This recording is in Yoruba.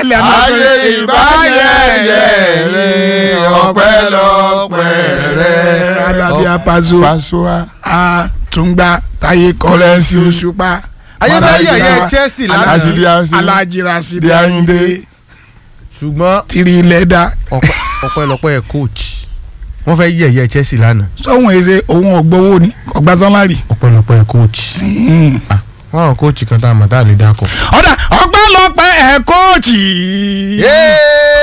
lẹ̀ náà. ayé ìbáyẹyẹ rẹ ọpẹ́lọpẹ́ rẹ. alábíà paṣọ Pasua. àtúngbà táyé kọ́rẹ́nsì òṣùpá. ayé bá Alájí yẹ̀yẹ́ Ra- Chelsea Alájí lánàá Di Asin. alájí rasidi Di Ayinde. ayinde ṣùgbọ́n tìrì lẹ́dà ọpẹ́- ọpẹ́lọpẹ́ coach wọ́n fẹ́ yẹ̀yẹ́ Chelsea lánàá sọ́hun èsè òun ọ̀gbọ́wọ́ ni ọ̀gbà sálárì. ọpẹ́lọpẹ́ coach wọ́n àwọn coach kan tá a mọ̀ tá a lè dákọ̀. ọ̀dà ọ̀pẹ́lọpẹ́ ẹ̀ kóòtì. Yéé!